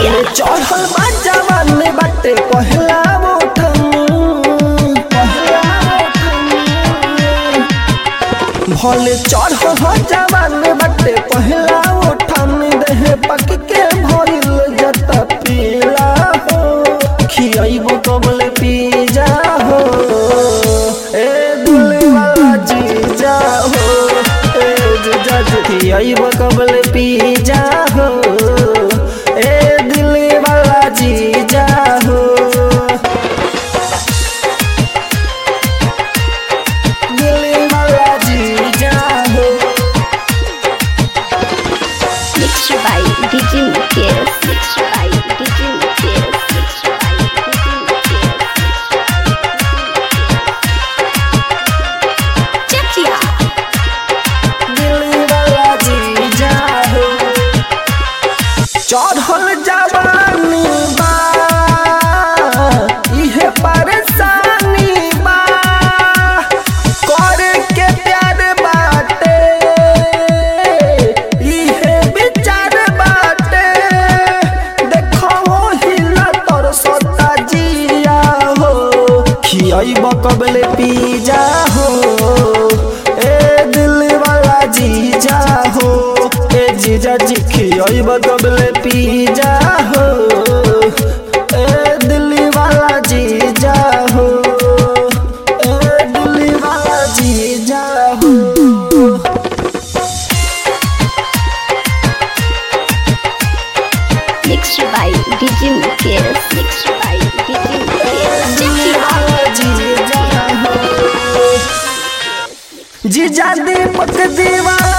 भले चढ़ल बा जवान बाटे पहला मोठन पहला मोठन भले चढ़ल हो जवान बाटे पहला उठन देह पक के भइल जत पीला हो खियाइबो कबले पी जा हो ए दिल वाला जीजा हो ए जीजा जी खियाइबो कबले पी जा हो ए दिल वाला जीजा हो दिल वाला जीजा हो Mixed by DJ Mukesh. Mixed by DJ Mukesh. Mixed by DJ Mukesh. Chakia. Delhi वाला जीजा हो चढ़ल जवानी बा इहे परेशानी बा करे के प्यार बाटे इहे विचार बाटे देखो हिला तोर सता जिया हो खियाइब कबले पी जा हो ए दिल वाला जीजा हो ए जीजा जी खियाइब कबले पी जा हो ए दिल वाला जीजा हो ए दिल वाला जीजा हो Mixed by DJ Mukesh. Mixed by DJ Mukesh. Chakia. जीजा दीपक दीवाना